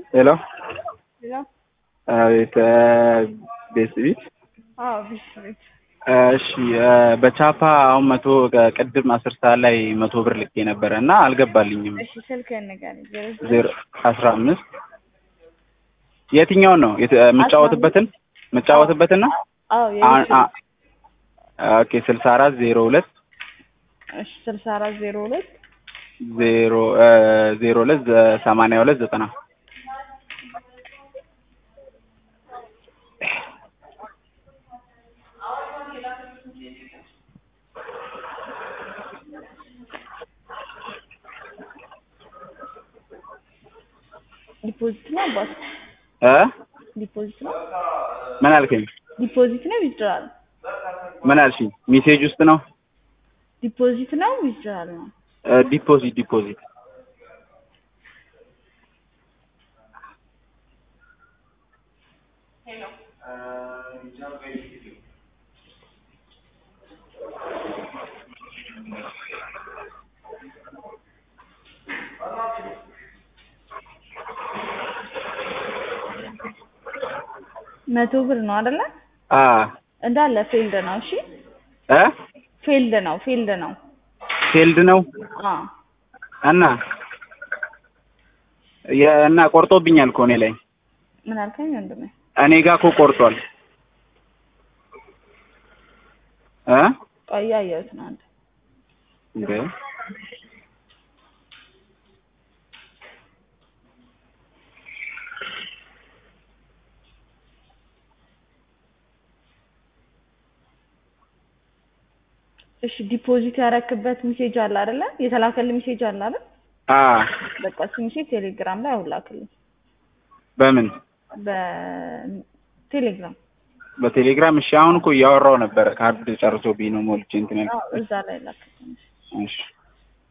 ሄሎ ሄሎ አቤት ቤት ቤት አዎ ቤት ቤት እሺ በቻፓ አሁን መቶ ቅድም አስር ሰዓት ላይ መቶ ብር ልኬ ነበረ እና አልገባልኝም። እሺ ስልክህን ንገረኝ። ዜሮ ዘጠኝ ዜሮ አስራ አምስት የትኛውን ነው የት- የምጫወትበትን የምጫወትበትን ነው? አዎ አ- የቤት አ- ኦኬ ስልሳ አራት ዜሮ ሁለት እሺ ስልሳ አራት ዜሮ ሁለት ዜሮ ዜሮ ሁለት ሰማንያ ሁለት ዘጠና ዲፖዚት ነው አባት እ ዲፖዚት ነው ምን አልከኝ? ዲፖዚት ነው ዊዝድራል ምን አልሽኝ? ሜሴጅ ውስጥ ነው ዲፖዚት ነው ዊዝድራል ነው ዲፖዚት ዲፖዚት መቶ ብር ነው አይደለ? አ እንዳለ ፌልድ ነው። እሺ እ ፌልድ ነው ፌልድ ነው። ፌልድ ነው አ እና የ- እና ቆርጦብኛል እኮ እኔ ላይ ምን አልከኝ ወንድሜ? እኔ ጋር እኮ ቆርጧል እ ቆይ እያየሁት ነው አንተ እንዴ እሺ ዲፖዚት ያረክበት ሜሴጅ አለ አይደለ? የተላከልህ ሜሴጅ አለ አይደል? አ በቃ እሱ ሜሴጅ ቴሌግራም ላይ አሁን ላክልኝ። በምን በቴሌግራም በቴሌግራም እሺ አሁን እኮ እያወራው ነበረ ካርድ ጨርሶብኝ ነው ሞልቼ እንትን ያልኩት አዎ፣ እዛ ላይ ላክልኝ። እሺ